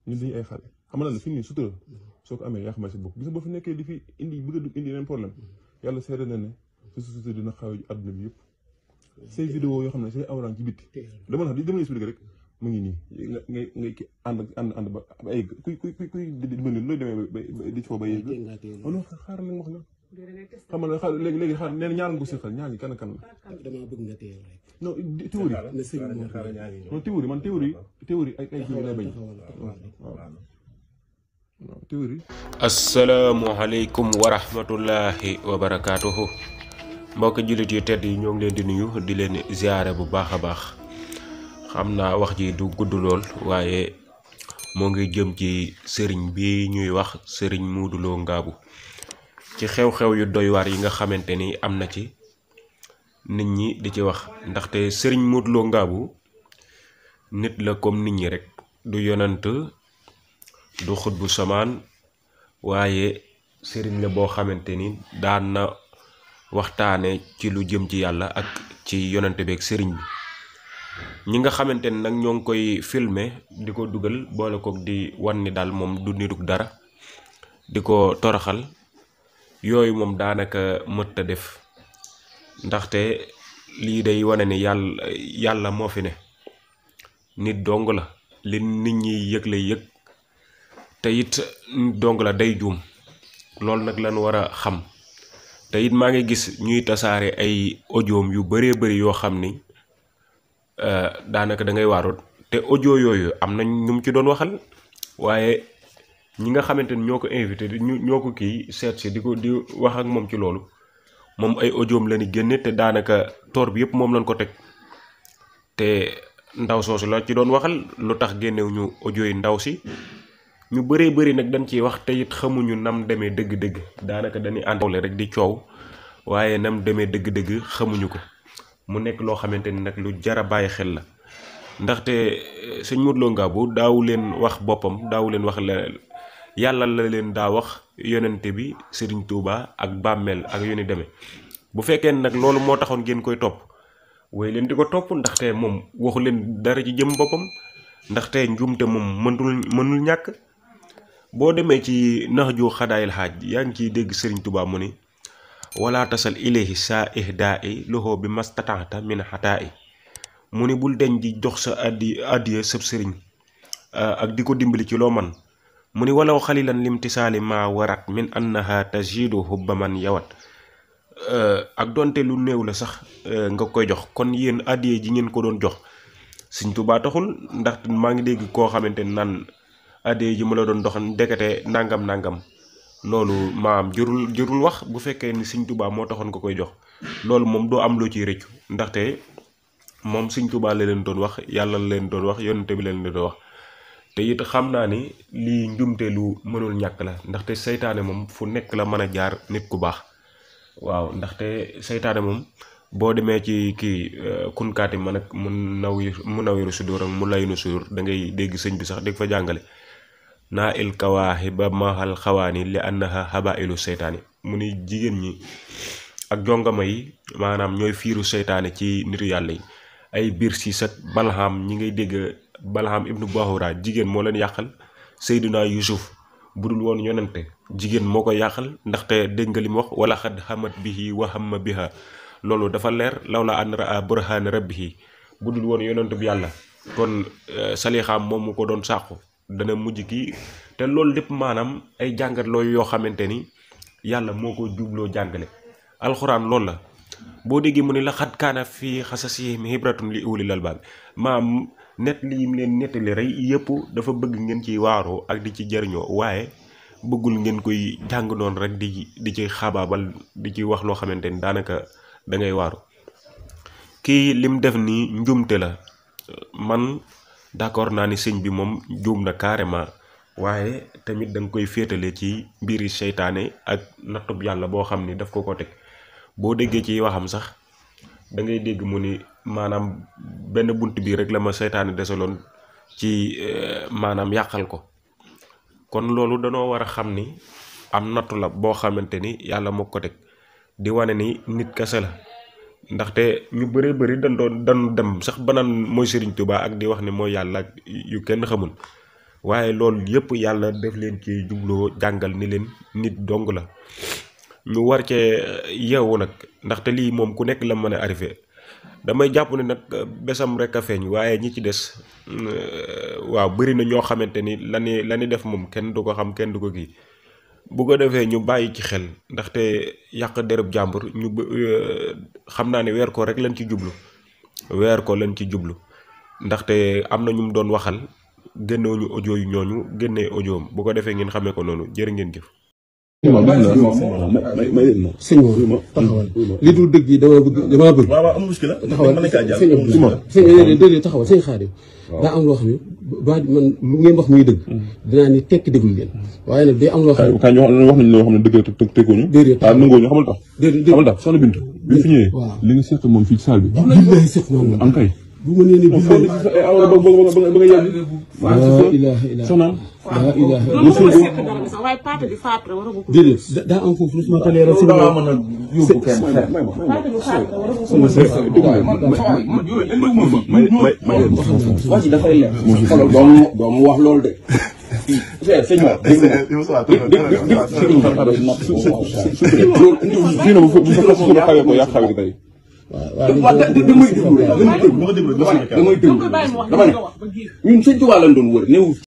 ñun dañuy ay xale xam nga ne fi mu ne sutura soo ko amee yaa xamal si bopp gis nga boo fi nekkee di fi indi bëgg a dugg indi yeneen problème yàlla seede na ne sa sutura dina xaw àdduna bi yëpp say vidéo yoo xam ne say awraan ci bitti dama la di dama lay expliqué rek mu ngi nii nga ngay ngay ki ànd ànd ànd ba ba egg kuy kuy kuy kuy dimbali looy demee ba di foo ba yegg non xaaral nag wax la xam nga xaar léegi léegi xaar nee na ñaar nga ko seqal ñaar ñi kan ak kan la damaa bëgg nga teew rek. non théorie na sëñ bi moo non théorie man théorie théorie ay ay jiw lay bañ waaw waaw théorie asalaamualeykum wa rahmatullahi wa barakaatuhu mbokk jullit yu tedd yi ñoo ngi leen di nuyu di leen ziare bu baax a baax xam naa wax ji du gudd lool waaye moo ngi jëm ci sëriñ bi ñuy wax sëriñ Modou Lo Ngabou ci xew-xew yu doy waar yi nga xamante ni am na ci nit ñi di ci wax ndaxte sëriñ Modou Lo Ngabou nit la comme nit ñi rek du yonant du xut bu samaan waaye sëriñ la boo xamante ni daan na waxtaane ci lu jëm ci yàlla ak ci yonante beeg sëriñ bi ñi nga xamante ni nag ñoo ngi koy filmer di ko dugal boole kook di wan ni daal moom du nitug dara di ko toroxal yooyu moom daanaka mët a def ndaxte lii day wane ni yàlla yàlla moo fi ne nit dong la li nit ñi yëg lay yëg te it nit dong la day juum loolu nag lañ war a xam te it maa ngi gis ñuy tasaare ay audioom yu bëree bëri yoo xam ni daanaka da ngay waaroot te audio yooyu am na ñu mu ci doon waxal waaye ñi nga xamante ni ñoo ko invité ñu ñoo ko kii seet si di ko di wax ak moom ci loolu moom ay audioom la ni génne te daanaka toor bi yëpp moom lañ ko teg te ndaw soosu la ci doon waxal lu tax génnew ñu audio yi ndaw si ñu bëree bëri nag dañ ciy wax te it xamuñu nam demee dëgg-dëgg daanaka dañuy àndawle rek di coow waaye nam demee dëgg-dëgg xamuñu ko mu nekk loo xamante ni nag lu jar a bàyyi xel la ndaxte sëñ Modou Lo Ngabou daawu leen wax boppam daawu leen wax la yàlla la leen daa wax yonente bi Serigne Touba ak bàmmeel ak yu ni demee bu fekkee nag loolu moo taxoon ngeen koy topp way leen di ko topp ndaxte moom waxu leen dara ci jëm boppam ndaxte njuumte moom mënul mënul ñàkk boo demee ci nax ju xadaayil xaaj yaa ngi ciy dégg Serigne Touba mu ni wala tasal ilayhi saa ihdaa i loxo bi mastataata min xataa i mu ni bul deñ di jox sa addi addiya sëb sëriñ ak di ko dimbali ci loo man mu ni walaw xalilan limtisaali ma warat min annaha tajidu hubba man yawat ak donte lu néew la sax nga koy jox kon yéen addiya ji ngeen ko doon jox Sëñ Tuubaa taxul ndax maa ngi dégg koo xamante naan addiya ji ma la doon doxan ndekete nangam nangam loolu maam jërul jërul wax bu fekkee ni Sëñ Tuubaa moo taxoon nga koy jox loolu moom doo am loo ciy rëccu ndaxte moom Sëñ Tuubaa la leen doon wax yàlla la leen doon wax yonente bi leen doon wax te it xam naa ni lii njumte lu mënul ñàkk la ndaxte seytaane moom fu nekk la mën a jaar nit ku baax waaw ndaxte seytaane moom boo demee ci kii kunkaati man ak mu naw mu nawiru sudur ak mu laynu sudur da ngay dégg sëñ bi sax dégg fa jàngale naa il kawaaxi ba maxal xawaani li annaha habailu seytaani mu ni jigéen ñi ak jongama yi maanaam ñooy fiiru seytaane ci nitu yàlla yi ay biir siis ak balham ñi ngay dégg balham ibnu bahura jigéen moo leen yàqal seyduna yusuf bu dul woon yonente jigéen moo ko yàqal ndaxte dégg nga li mu wax wala xad xamat bihi wa hamma biha loolu dafa leer law la an raa burhaana rabbihi bu dul woon yonente bi yàlla kon salixaam moom mu ko doon sàqu dana mujj kii te loolu lépp maanaam ay jàngat looyu yoo xamante ni yàlla moo ko jubloo jàngale alxuraan loolu la boo déggee mu ne la xat kaana fii xasasihim hibratun li ulil albaab maam net li mu leen nettali rey yëpp dafa bëgg ngeen ciy waaroo ak di ci jariñoo waaye bëggul ngeen koy jàng noonu rek di di ci xabaabal di ci wax loo xamante ni daanaka da ngay waaru kii lim def nii njumte la man d'accord naa ni sëñ bi moom juum na carrément waaye tamit da nga koy féetale ci mbiri seytaane ak nattub yàlla boo xam ni daf ko ko teg boo déggee ci waxam sax da ngay dégg mu ni maanaam benn bunt bii rek la ma seytaane desaloon ci maanaam yàqal ko kon loolu danoo war a xam ni am nattu la boo xamante ni yàlla moo ko teg di wane ni nit kese la ndaxte ñu bëree bëri dañ doon dañu dem sax banaan mooy Serigne Touba ak di wax ni mooy yàlla ak yu kenn xamul waaye loolu yëpp yàlla def leen ci jubloo jàngal ni leen nit dong la ñu war cee yeewu nag ndaxte lii moom ku nekk la mën a arrivé damay jàpp ne nag besam rek a feeñ waaye ñi ci des waaw bëri na ñoo xamante ni la ni la ni def moom kenn du ko xam kenn du ko kii bu ko defee ñu bàyyi ci xel ndaxte yàq derëb jàmbur ñu xam naa ne weer ko rek lañ ci jublu weer ko lañ ci jublu ndaxte am na ñu mu doon waxal génnewuñu audio yu ñooñu génnee audioom bu ko defee ngeen xamee ko noonu jërë ngeen jëf. sëñ bi taxawal li dul dëgg yi dama bëgg dama bëgg. waaw waaw amul muskila taxawal mën na kaa jàll sëñ bi sëñ bi déedéet taxawal sëñ Xaadim daa am loo xam ne ba man lu ngeen wax muy dëgg dinaa ni tekki déglu leen waaye nag day am loo xam ne kaay ñu wax wax nañ loo xam ne dëgg te teguñu déedéet ah nangoo ñu xamal tax déedéet xamal tax soxna Bintu bi fi ñëwee waaw. li nga seq moom fii ci salle bi billahi sëf noonu am kay bu ma nee ni billahi awra ba ba ba nga yàgg laa ilaha illa soxnaam laa ilaha illa loolu mooy seq dara bi sax waaye paate bi faatu la war a ko. déedéet da- daa am foofu lu ma ko leeral loolu sëñ da ngaa mën a yóbbu kenn paate bi faatu la war a ko. wax ji dafay leer. xoolal doomu doomu wax loolu de. c'est c'est ñoom. fii na bu fa bu fa suñu xawee ko yàq xawee tey waaw da da damay déglu rek damay déglu bu ko déglu dama ne damay déglu bàyyi mu wax dama ne nga wax ba giir. ñun sëñ Tuubaa lañ doon wër néew